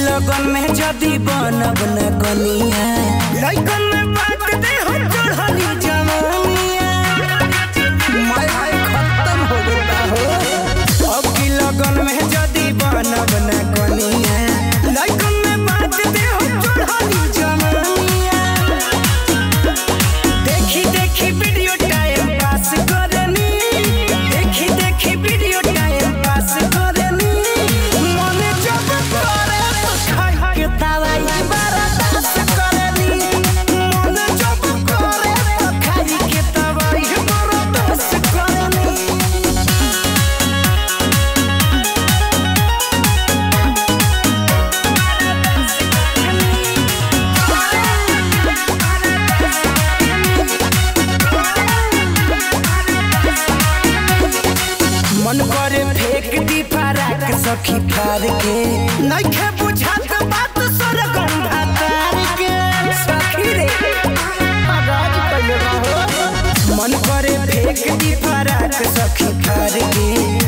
लगन में जदी बनब न कनिया लइकन में बात दे हो चढ़ली जवानिया मैं भाई खत्म हो गया हो अब की लगन में जदी बनब न कनिया लइकन में बात दे हो चढ़ली जवानिया देखी देखी वीडियो टाइम पास करनी देखी देखी वीडियो टाइम पास करनी मन जब करे तो खाई के दवाई बर्दाश्त करनी मन जब करे तो खाई के दवाई बर्दाश्त करनी मन करे फेंक दी फराक सखी फार के नइखे बुझात बात सरगम भातार के सखी रे मगाज कइले रहो मन करे फेंक दी फराक सखी फार के